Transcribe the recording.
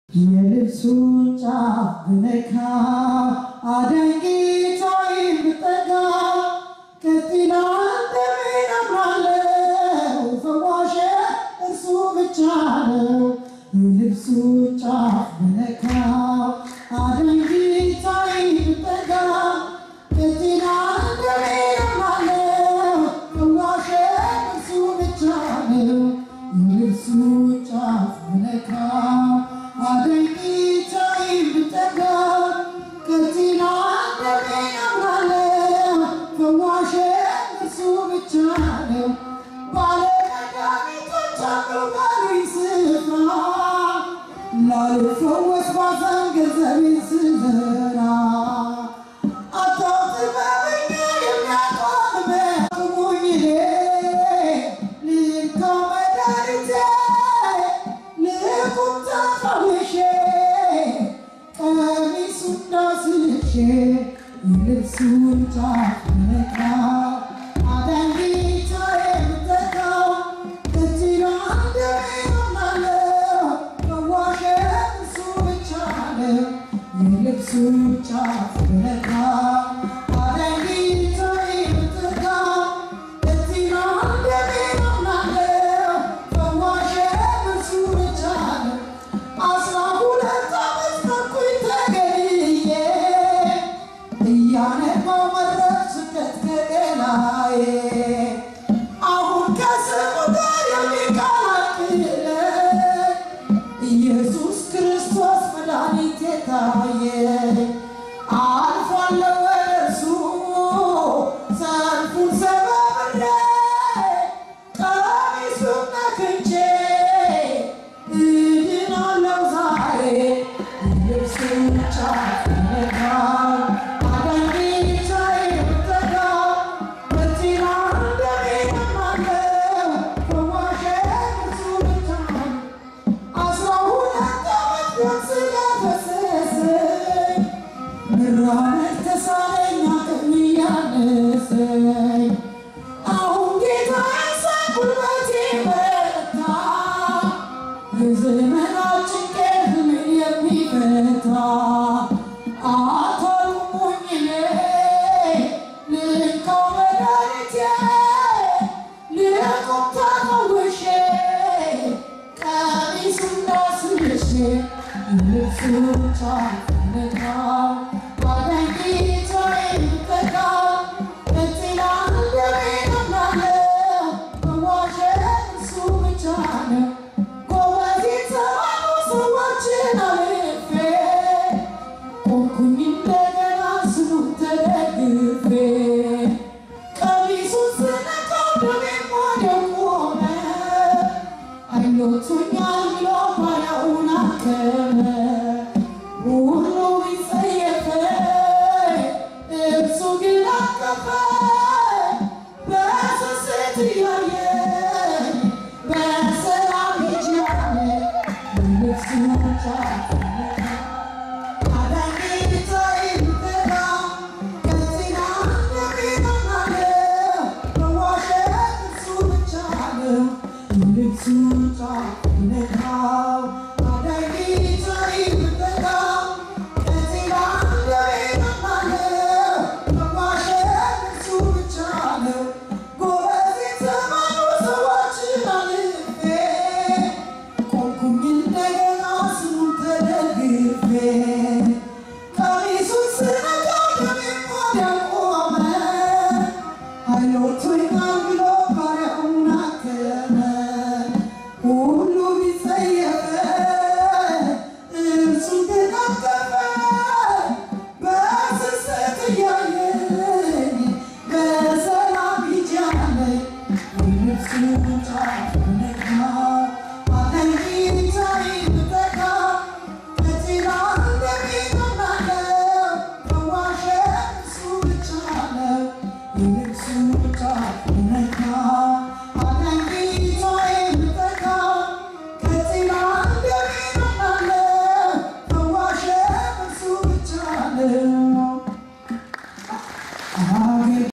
የልብሱን ጫፍ ብነካ አዳኝ ጌታዬ ብጠጋ ቀጥላ እንደምን አምናለው ፈዋሼ እርሱ ብቻ ነው። የልብሱን ጫፍ ብነካ አዳኝ ጌታዬ ብጠጋ ቀጥላ እንደምን አምናለው ፈዋሼ እርሱ ብቻ ነው። የልብሱን ጫፍ ብነካ አዳኝ ጌታዬ ብጠጋ ቀጥላ እንደምን አምናለው ፈዋሼ እርሱ ብቻ ነው። ባለመድኃኒቶች አሉ ባሉኝ ስፍራ ላልፈወስ ባዘን ገንዘቤን ስዘራ አታጥበበኛ የሚያቆም በቁሙኝ ልካ መድኃኒቴ ልቁም ተፈውሼ ቀሚሱን ዳስሼ የልብሱን ጫፍ ብነካ አዳኝ ጌታዬ ብጠጋ ከዚያ እንደምን አምናለው ፈዋሼ እርሱ ብቻ ነው። የልብሱን ጫፍ ብነካ አዳኝ ጌታዬ ብጠጋ ከዚያ እንደምን አምናለው ፈዋሼ እርሱ ብቻ ነው። አስራ ሁለት ዓመት ኖርኩኝ ተገድዬ እያነባው መድረክ ስደት ከገላዬ አሁን ከስሙ ጋር የሚቀላቅለኝ ኢየሱስ ክርስቶስ መድኃኒቴ ታየኝ። አልፏለሁ ወደ እርሱ ሰልፉን ሰባብሬ ቀሚሱን ነክቼ እድናለሁ ዛሬ የልብሱን ጫፍ ብነካ አዳኝ ጌታዬ ብጠጋ በዚያ እንደምን አምናለው ፈዋሼ እርሱ ብቻ ነው። አስራ ሁለት ዓመት ደም ስለፈሰሰኝ መራመድ ተሳነኝ አቅም እያነሰኝ አሁን ጌታዬ ሳይ ጉልበቴ በረታ የዘመናት ጭንቀት ምን የሚፈታ አታውቁኝ እኔ ልካው መድኃኒቴ ልቁም ተፈውሼ ቀሚሱን ዳስሼ የልብሱን ጫፍ ብነካ አዳኝ ጌታዬ ብጠጋ በጤና እንደምን አምናለው ፈዋሼ እርሱ ብቻ ነው። ጎበዝ የተባሉ ሰዎችን አልፌ ቆምኩኝ እንደገና ስሙን ተደግፌ ቀሚሱን ስነካው ደሜም ወዲያው ቆመ። አይሎቱኛል ብሎ ባሪያውን አከመ። ሁሉ ቢጸየፈኝ እርሱ ግን አቀፈኝ። በስስት እያየኝ በሰላም ሂጂ አለኝ። የልብሱን ጫፍ ብነካ አዳኝ ጌታዬ ብጠጋ ከዚያ እንደምን አምናለው ፈዋሼ እርሱ ብቻ ነው። የልብሱን ጫፍ ብነካ አዳኝ ጌታዬ ብጠጋ ከዚያ እንደምን አምናለው ፈዋሼ እርሱ ብቻ ነው። ጎበዝ የተባሉ ሰዎችን አልፌ ቆምኩኝ እንደገና ስሙን ተደግፌ ቀሚሱን ስነካው ደሜም ወዲያው ቆመ። አይሎቱኛል ብሎ ባሪያውን አከመ። ሁሉ ቢጸየፈኝ እርሱ ግን አቀፈኝ። በስስት እያየኝ በሰላም ሂጂ አለኝ። የልብሱን ጫፍ